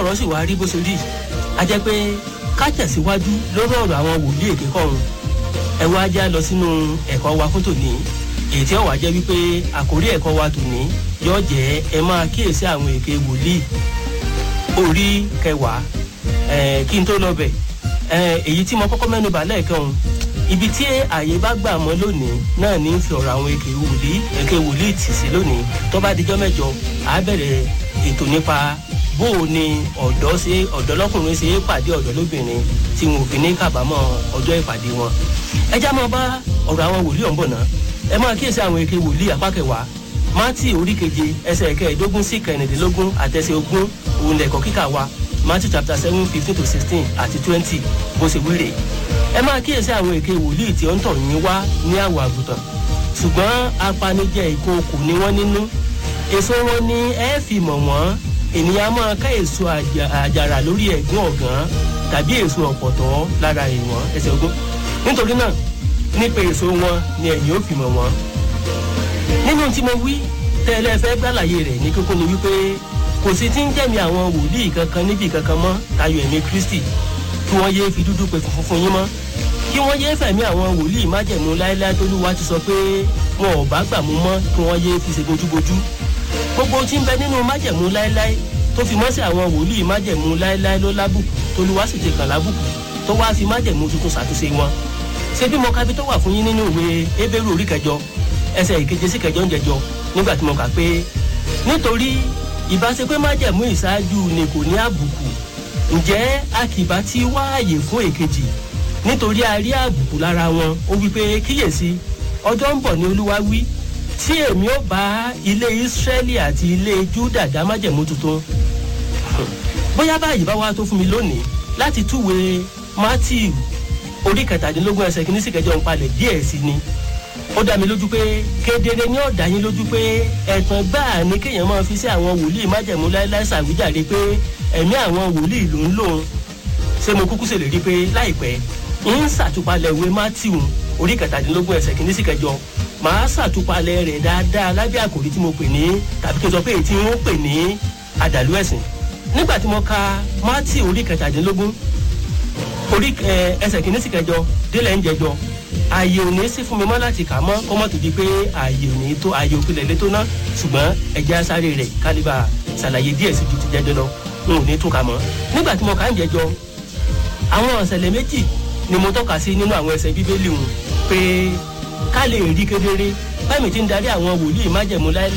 ọ̀rọ̀ sì wá rí bó ṣe rí a jẹ́ pé ká tẹ̀síwájú lórí ọ̀rọ̀ àwọn wòlíì èké kọ̀ọ̀run ẹ wá já lọ sínú ẹ̀kọ́ wa fún tòní èyí tí ó wà jẹ́ wípé àkórí ẹ̀kọ́ wa tòní yóò jẹ́ ẹ máa kíyèsí àwọn èké wòlíì orí kẹwàá ẹ̀ kí n tó lọ bẹ̀ ẹ̀ èyí tí mo kọ́kọ́ mẹ́nu bà lẹ́ẹ̀kan o ibi tí àyè bá gbà mọ́ lónìí náà ní fi ọ̀rọ̀ àwọn èké wòlíì èké wòlíì tì sí lónìí tó bá dijọ́ mẹ́jọ àá bẹ̀rẹ̀ ètò nípa bó o ní ọ̀dọ́ ṣe ọ̀dọ́ lọ́kùnrin ṣe é pàdé ọ̀dọ́ lóbìnrin tí wọn ò fi ní kábàámọ̀ ọjọ́ ìpàdé wọn. ẹ já máa bá ọ̀rọ̀ àwọn wòlíì ọ̀nbọ̀n náà ẹ máa kíyèsí àwọn èké wòlíì apá kẹwàá mátì orí keje ẹsẹ̀ kẹẹ̀ẹ́dógún sí kẹrìndínlógún àtẹsẹ̀ ogún òun lẹ̀kọ́ kíkà wa matthew chapter seven fifteen to sixteen àti twenty bó ṣe wíre ẹ máa kíyèsí àwọn èké wòlíì tí ó ń tọ̀ yín wá ní àwọ̀ àgùntàn ṣùgbọ́n apanijẹ ìkookò ni wọ́n nínú èso wọn ni ẹ fi mọ̀ wọ́n ènìyàn máa ká èso àjàrà lórí ẹ̀gún ọ̀gán tàbí èso ọ̀pọ̀tọ́ lára ìwọ̀n ẹsẹ̀ ogún nítorí náà nípa èso wọn ni ẹ̀yìn ó fi mọ̀ wọ́n. nínú tí mo wí tẹ́lẹ̀ fẹ́ gbàlàyé rẹ̀ ní kókó ni wípé kò sí tí ń jẹ́mi àwọn wòlíì kankan níbi kankan mọ́ tayọ ẹ̀mí kristi kí wọ́n yéé fi dúdú pe funfun fún yín mọ́ kí wọ́n yéé fẹ̀mí àwọn wòlíì májẹ̀mú láéláé tólúwa ti sọ pé wọn ò bá gbà mú mọ́ kí wọ́n yéé fi ṣe bójúbójú gbogbo tí ń bẹ nínú májẹ̀mú láéláé tó fi mọ́ sí àwọn wòlíì májẹ̀mú láéláé ló lábùkù tolúwa sì ti kàn lábùkù tó wáá fi májẹ̀mú tuntun ṣàtúnṣe wọn. ṣé bí mo ka bí tó wà fún yín nínú ìwé ebéèrú orí kẹjọ ẹsẹ̀ ìkeje sí kẹjọ ń jẹjọ nígbà tí mo kà pé nítorí ìbáṣepé májẹ̀mú ìṣáájú ni kò ní àbùkù ǹjẹ́ a kì bá ti wá àyè fún èkejì nítorí a rí àbùkù lára wọn ó wí pé kíyèsí ọjọ́ ń bọ̀ ní olúwa wí tí èmi ó bá ilé israẹli àti ilé juda dá májẹ̀mú tuntun bóyá báyìí bá wá tó fún mi lónìí láti túwe matthew orí kẹtàdínlógún ẹsẹ kìíní sí kẹjọ ń palẹ̀ díẹ̀ sí ni ó dá mi lójú pé kedere ní ọ̀dà yín lójú pé ẹ̀tàn gbáà ni kéèyàn máa fi sí àwọn wòlíì májẹ̀mú láéláé ṣàwíjàre pé ẹ̀mí àwọn wòlíì ló ń lòun ṣé mo kúkú ṣèlérí pé láìpẹ́ ń ṣàtúpalẹ̀ ìwé matthew orí kẹtàdínlógún ẹsẹ kìíní sí kẹjọ màá ṣàtúpalẹ̀ rẹ̀ dáadáa lábẹ́ àkòrí tí mo pè ní tàbí kí n sọ pé èyí tí wọ́n pè ní àdàlú ẹ̀sìn nígbà tí mo ka mátì orí kẹtàdínlógún orí ẹsẹ̀ kìíní sí kẹjọ délẹ̀ ń jẹjọ ààyè òní sí fún mi mọ́ láti kà mọ́ kọ́mọ́ tó di pé ààyè òní tó ààyè òpilẹ̀ lé tó ná ṣùgbọ́n ẹ̀jẹ̀ sáré rẹ̀ kálíbà ṣàlàyé díẹ̀ sí ju ti jẹjọ lọ n ò ní tún kà mọ́ nígbà tí mo kà ń jẹjọ àwọn ọ̀sẹ̀lẹ̀ méjì ni mo tọ́ka sí nínú àwọn ẹsẹ̀ bíbélì wọn pé ká lè rí kedere báyìí ti ń darí àwọn wòlíì májẹ̀mú láéláé